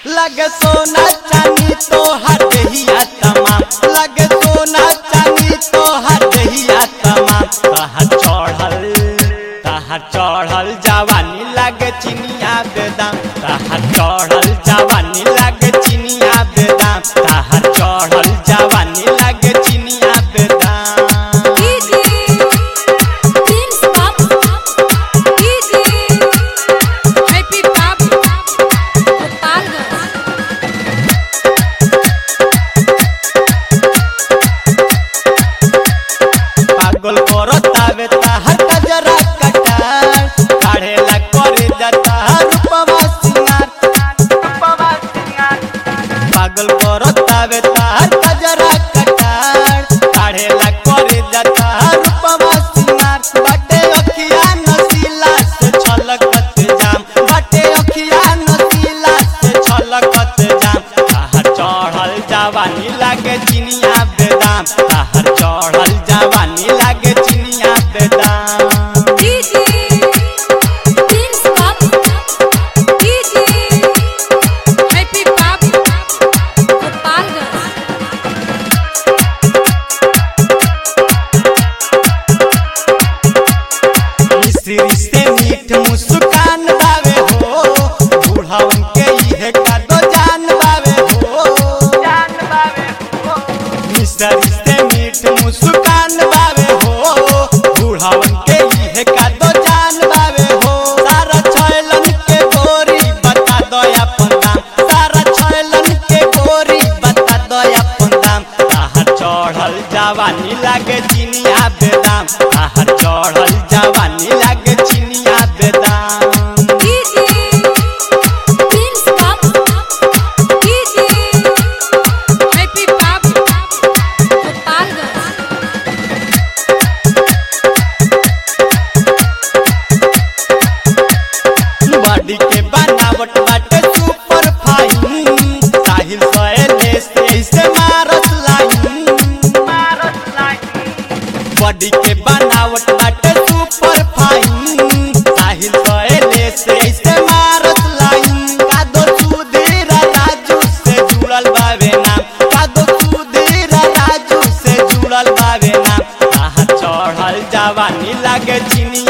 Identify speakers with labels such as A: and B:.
A: लगे सोना चांदी तो हटहिया तमाम लगे सोना चांदी तो हटहिया तमाम तहर चढ़ल तहर चढ़ल जवानी लगे चिनिया बेदाम तहर चढ़ल जवानी लगे चिनिया बेदाम तहर चढ़ल जवानी लगे चिनिया बेदाम
B: DJ Prince Babu DJ Happy Babu Gopalganj
A: पागल करतावे ताहर कजरा कटार काढ़ेला करे जाता रूपवा सिंगार रूपवा सिंगार पागल करतावे ताहर कजरा कटार काढ़ेला करे जाता रूपवा सिंगार बाटे अखिया नसीला से छलकत जाम बाटे अखिया नसीला से छलकत जाम ताहर चढ़ल जवानी लागे चिनिया बेदाम ताहर चढ़ल जवानी लागे चिनिया बेदाम
B: DJ Prince Babu DJ Happy Babu Gopalganj
A: मिश्री से मीठ मुस्कान बावे हो बूढ़ावन के इहे का दो जान बावे हो जान बावे हो मिश्री से मीठ मुस्कान बावे हो बूढ़ावन के इहे का दो जान बावे हो सारा छैलन के गोरी बता दो अपन दाम सारा छैलन के गोरी बता दो अपन दाम ताहर चढ़ल जवानी लागे चिनिया बेदाम ताहर चढ़ल जवानी लागे चिनिया बेदाम
B: DJ Prince Babu DJ Happy Babu Gopalganj
A: body के बनावट बाटे सुपर फाइन साहिल सोएले से इसे मारत लाइन मारत लाइन बॉडी के बनावट बाटे सुपर फाइन साहिल सोएले से इसे मारत लाइन कादो सुधीर राजू से जुड़ल बावे नाम कादो सुधीर राजू से जुड़ल बावे नाम ताहा चढ़ल जवानी लागे चिनी